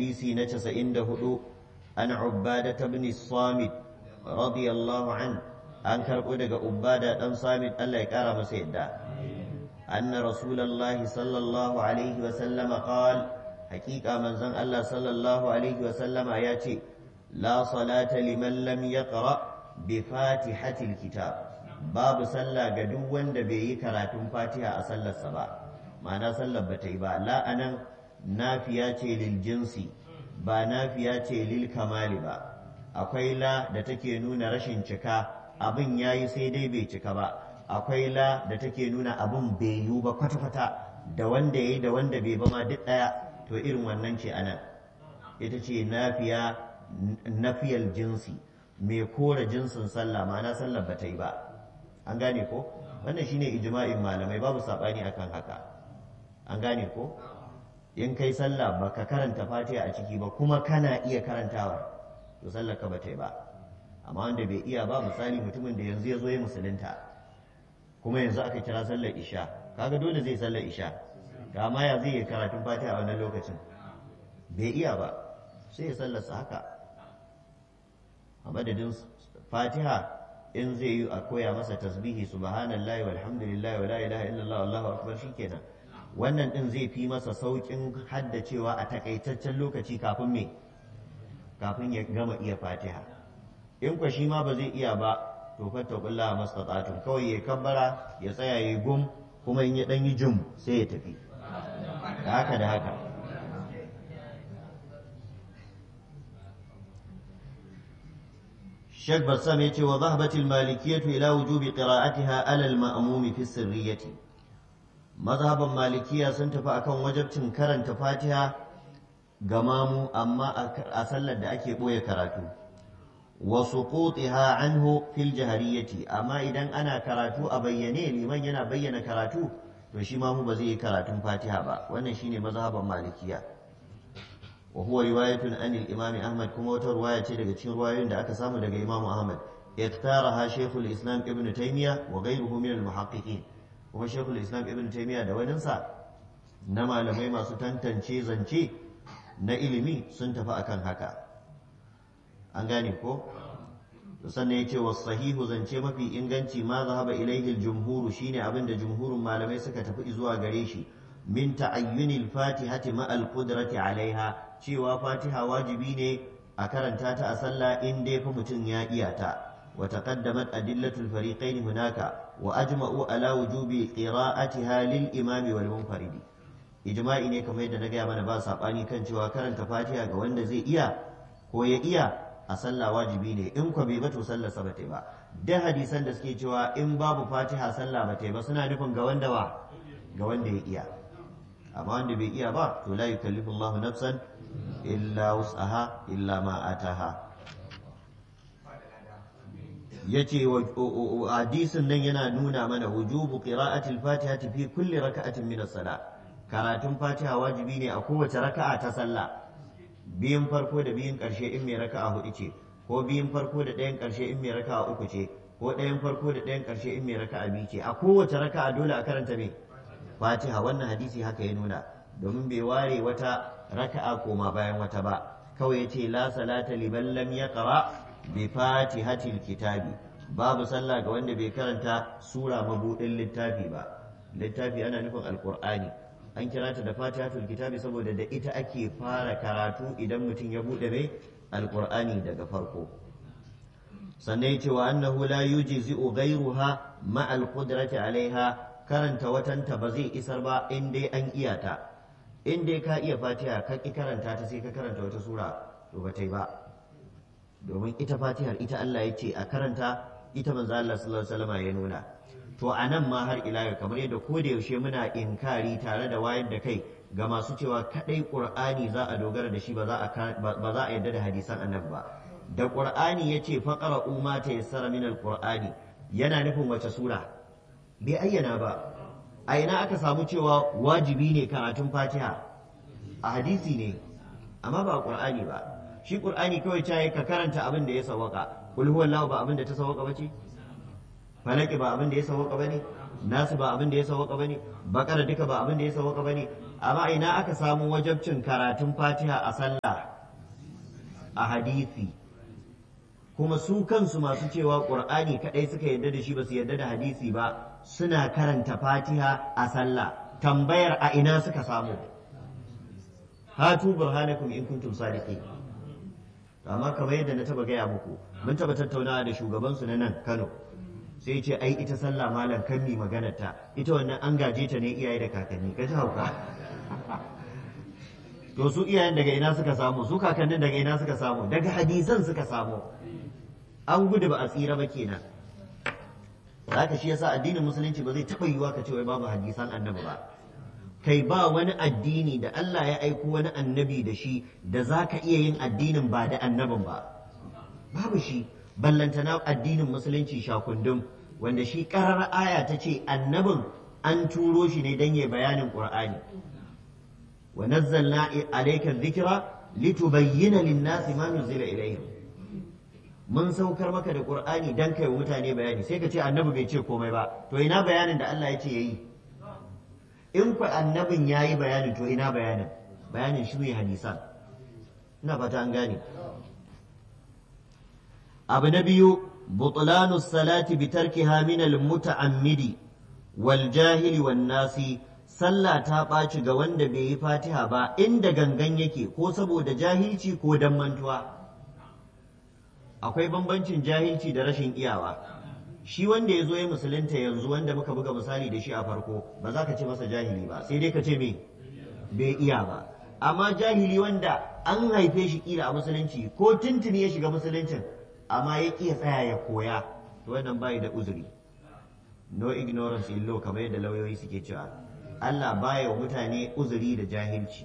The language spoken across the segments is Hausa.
hadisi na 94 an ubada ibn samit radiyallahu an an karbo daga ubada dan samit Allah ya kara masa yadda anna rasulullahi sallallahu alaihi wa sallama qala haqiqa manzon Allah sallallahu alaihi wa sallama ya ce la salata liman lam yaqra bi fatihatil kitab babu sallah ga duk wanda bai yi karatun fatiha a sallarsa ba ma'ana sallar ba ta yi ba la anan nafiya ce lil jinsi ba nafiya ce lil kamali ba akwai la da take nuna rashin cika abin yayi sai dai bai cika ba akwai la da take nuna abin bai yiwu ba kwata-kwata da wanda yayi da wanda bai ba ma duk daya to irin wannan ce anan ita ce nafiya nafiyal jinsi mai kora jinsin sallah ma'ana sallar ba ta yi ba an gane ko wannan shine ijma'in malamai babu sabani akan haka an gane ko in kai sallah baka karanta fatiha a ciki ba kuma kana iya karantawa to sallar ka bata yi ba amma wanda bai iya ba misali mutumin da yanzu ya zo ya musulunta kuma yanzu aka kira sallar isha kaga dole zai sallar isha ga ma ya zai yi karatun fatiha a wannan lokacin bai iya ba sai ya sallarsa haka a madadin fatiha in zai yi a koya masa tasbihi subhanallahi walhamdulillahi wala ilaha illallah wallahu akbar shikenan wannan din zai fi masa saukin haddacewa a takaitaccen lokaci kafin me kafin ya gama iya fatiha in kwa shi ma ba zai iya ba to fattakullah mastata'tum kawai ya kabbara ya tsaya ya gum kuma in ya dan yi jum sai ya tafi da haka da haka Sheikh Bassam ya ce wa zahabatil malikiyatu ila wujubi qira'atiha ala al-ma'mumi fi sirriyati mazhaban malikiya sun tafi akan wajabcin karanta Fatiha ga mamu amma a sallar da ake boye karatu wa suqutiha anhu fil jahariyati amma idan ana karatu a bayyane liman yana bayyana karatu to shi mamu ba zai yi karatun Fatiha ba wannan shine mazhaban malikiya وهو رواية عن الإمام أحمد كما رواية daga cikin ruwayoyin da aka samu daga Imam Ahmad اختارها شيخ الإسلام ابن تيمية وغيره من المحققين kuma Sheikhul Islam Ibn Taymiyyah da waninsa na malamai masu tantance zance na ilimi sun tafi akan haka an gane ko sannan ya ce wa sahihu zance mafi inganci ma zahaba ilaihi jumhuru shine abin da jumhurin malamai suka tafi zuwa gare shi min ta'ayyunil fatihati ma al-qudrati alaiha cewa fatiha wajibi ne a karanta ta a sallah in dai fa mutum ya iya ta wa taqaddamat adillatul fariqain hunaka wa ajma'u ala wujubi qira'atiha lil imami wal munfaridi ijma'i ne kamar yadda na gaya mana ba sabani kan cewa karanta fatiha ga wanda zai iya ko ya iya a sallah wajibi ne in ko bai ba to sallar sa bata ba da hadisan da suke cewa in babu fatiha sallah bata ba suna nufin ga wanda wa ga wanda ya iya amma wanda bai iya ba to la yukallifu Allahu nafsan illa wus'aha illa ma ataha yace hadisin nan yana nuna mana wujubu qira'atil fatihati fi kulli raka'atin min as-salah karatun fatiha wajibi ne a kowace raka'a ta sallah biyun farko da biyun karshe in mai raka'a hudu ce ko biyun farko da ɗayan karshe in mai raka'a uku ce ko ɗayan farko da ɗayan karshe in mai raka'a biyu ce a kowace raka'a dole a karanta me fatiha wannan hadisi haka ya nuna domin bai ware wata raka'a koma bayan wata ba kawai yace la salata liman lam yaqra bi fatihatil kitabi babu sallah ga wanda bai karanta sura mabudin littafi ba littafi ana nufin alqur'ani an kira ta da fatihatul kitabi saboda da ita ake fara karatu idan mutum ya bude mai alqur'ani daga farko sannan yace wa annahu la yujzi'u ghayruha ma alqudrati alaiha karanta watanta ba zai isar ba in dai an iya ta in dai ka iya fatiha ka ki karanta ta sai ka karanta wata sura to ba ta yi ba domin ita fatihar ita Allah ya ce a karanta ita manzo Allah sallallahu alaihi wasallam ya nuna to a nan ma har ila yau kamar yadda ko da yaushe muna inkari tare da wayar da kai ga masu cewa kadai qur'ani za a dogara da shi ba za a ba za a yarda da hadisan annabi ba da qur'ani yace faqara umma ta yassara min alqur'ani yana nufin wace sura bai ayyana ba a ina aka samu cewa wajibi ne karatun fatiha a hadisi ne amma ba qur'ani ba shi qur'ani kawai caye ka karanta abin da ya sawaka kul huwallahu ba abin da ta sawaka bace falaki ba abin da ya sawaka bane nasu ba abin da ya sawaka bane bakara duka ba abin da ya sawaka bane amma ina aka samu wajabcin karatun fatiha a sallah a hadisi kuma su kansu masu cewa ƙur'ani kaɗai suka yarda da shi ba su yarda da hadisi ba suna karanta fatiha a sallah tambayar a ina suka samu hatu burhanakum in kuntum sadiqin amma kamar yadda na taba gaya muku mun taba tattaunawa da shugaban su na nan Kano sai ce ai ita sallah malam kan mi maganar ta ita wannan an gaje ta ne iyaye da kakanni ka ji hauka to su iyayen daga ina suka samu su kakannin daga ina suka samu daga hadisan suka samu an gudu ba a tsira ba kenan haka shi yasa addinin musulunci ba zai taɓa yiwa ka ce wai babu hadisan annabi ba kai ba wani addini da Allah ya aiko wani annabi da shi da za ka iya yin addinin ba da annabin ba babu shi ballantana addinin musulunci shakundum wanda shi ƙarar aya ta ce annabin an turo shi ne don ya bayanin ƙur'ani wa nazzalna alayka dhikra litubayyana lin-nasi ma nuzila ilayhim mun saukar maka da qur'ani dan kai mutane bayani sai ka ce annabi bai ce komai ba to ina bayanin da Allah ya ce yayi in ku annabin yayi bayanin to ina bayanin bayanin shi ne hadisan ina fata an gane abu na biyu butlanu salati bi tarkiha min al-muta'ammidi wal jahili wan nasi sallah ta ɓaci ga wanda bai yi fatiha ba inda gangan yake ko saboda jahilci ko dan mantuwa akwai bambancin jahilci da rashin iyawa shi wanda ya zo ya musulunta yanzu wanda muka buga misali da shi a farko ba za ka ce masa jahili ba sai dai ka ce me bai iya ba amma jahili wanda an haife shi kila a musulunci ko tuntuni ya shiga musuluncin amma ya ƙi tsaya ya koya to wannan bai da uzuri no ignorance in law kamar yadda lauyoyi suke cewa Allah baya wa mutane uzuri da jahilci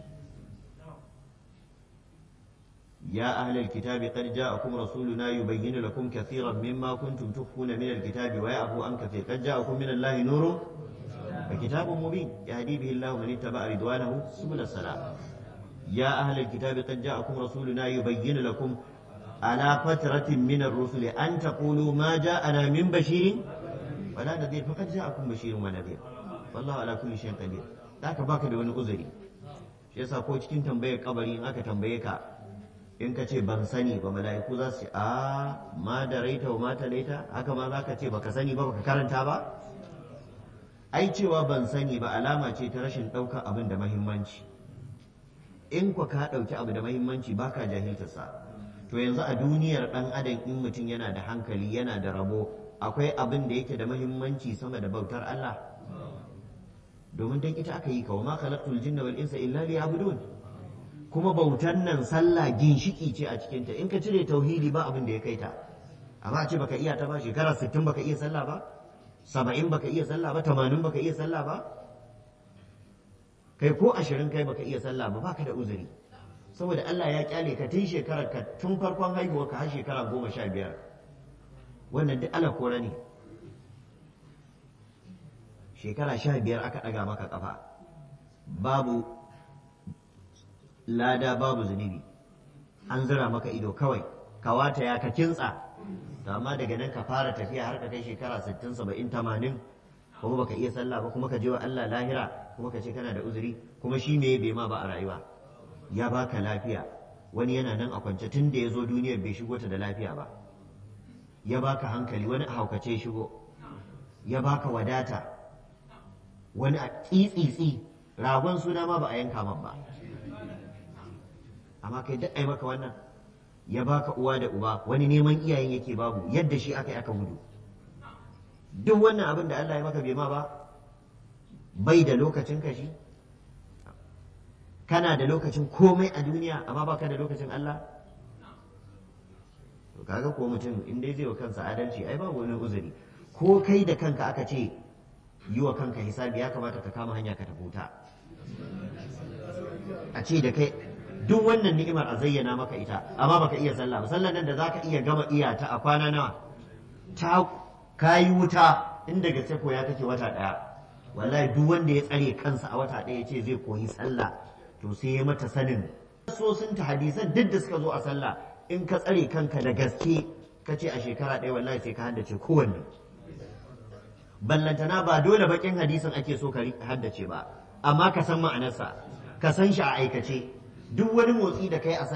يا أهل الكتاب قد جاءكم رسولنا يبين لكم كثيرا مما كنتم تخفون من الكتاب ويعفو عن كثير قد جاءكم من الله نور وكتاب مبين يهدي به الله من اتبع رضوانه سبل السلام يا أهل الكتاب قد جاءكم رسولنا يبين لكم على فترة من الرسل أن تقولوا ما جاءنا من بشير ولا نذير فقد جاءكم بشير ونذير والله على كل شيء قدير ذاك باك da wani uzuri shi yasa ko cikin tambayar kabari in aka tambaye ka in ka ce ban sani ba mala'iku za su ce a ma da raita wa mata laita haka ma za ka ce baka sani ba baka karanta ba ai cewa ban sani ba alama ce ta rashin ɗaukar abin da mahimmanci in kwa ka ɗauki abu da mahimmanci baka jahiltarsa to yanzu a duniyar ɗan adam in mutum yana da hankali yana da rabo akwai abin da yake da mahimmanci sama da bautar Allah domin dan ita aka yi kawo ma khalaqtul jinna wal insa illa liya'budun kuma bautan nan sallah ginshiki ce a cikinta in ka cire tauhidi ba abin da ya kai ta amma a ce baka iya ta ba shekara 60 baka iya sallah ba 70 baka iya sallah ba 80 baka iya sallah ba kai ko 20 kai baka iya sallah ba baka da uzuri saboda Allah ya kyale ka tun shekarar ka tun farkon haihuwa ka har shekara 15 wannan duk ala kora ne shekara 15 aka daga maka kafa babu lada babu zunubi an zira maka ido kawai kawata ya ka kintsa to amma daga nan ka fara tafiya har ka kai shekara 60 70 80 kuma baka iya sallah ba kuma ka je wa Allah lahira kuma ka ce kana da uzuri kuma shi ne bai ma ba a rayuwa ya baka lafiya wani yana nan a kwance tun da ya zo duniyar bai shigo ta da lafiya ba ya baka hankali wani a haukace shigo ya baka wadata wani a tsitsitsi ragon suna ma ba a yanka man ba amma kai duk ai maka wannan ya baka uwa da uba wani neman iyayen yake babu yadda shi aka yi aka gudu duk wannan abin da Allah ya maka bai ma ba bai da lokacin ka shi kana da lokacin komai a duniya amma baka da lokacin Allah to kaga ko mutum in dai zai wa kansa adalci ai babu wani uzuri ko kai da kanka aka ce yi wa kanka hisabi ya kamata ka kama hanya ka tafuta a ce da kai duk wannan ni'imar a zayyana maka ita amma baka iya sallah ba sallan nan da zaka iya gama iya ta a kwana nawa ta kayi wuta inda gaske koya kake wata daya wallahi duk wanda ya tsare kansa a wata daya ce zai koyi sallah to sai ya mata sanin sosin ta hadisan duk da suka zo a sallah in ka tsare kanka da gaske ka ce a shekara ɗaya wallahi sai ka haddace kowanne ballantana ba dole bakin hadisin ake so ka haddace ba amma ka san ma'anarsa ka san shi a aikace duk wani motsi da kai a